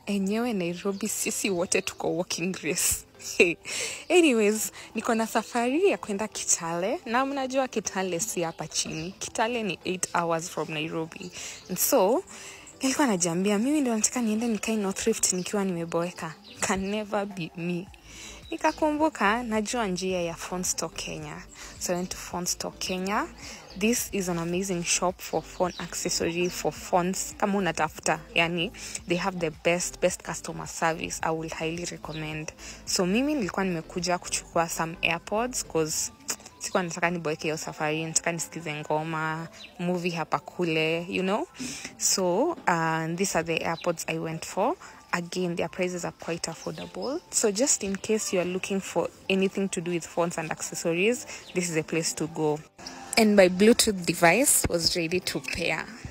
enyewe nairobi sisi wote tuko walking race Hey. anyways niko na safari ya kwenda kitale na mnajua kitale si hapa chini kitale ni 8 hours from nairobi And so nilikuwa najiambia mimi ndio nataka niende nikae north rift nikiwa nimeboeka can never be me nikakumbuka najua njia ya phonestore kenya so I went to phonestore kenya this is an amazing shop for phone accessory for phones kama unatafuta yani they have the best best customer service i will highly recommend so mimi nilikuwa nimekuja kuchukua some airpods cause sikuwa nataka niboeke hiyo safari nataka nisikize ngoma movie hapa kule you know so uh, these are the airpods i went for again their prices are quite affordable so just in case you are looking for anything to do with phones and accessories this is a place to go and my bluetooth device was ready to pair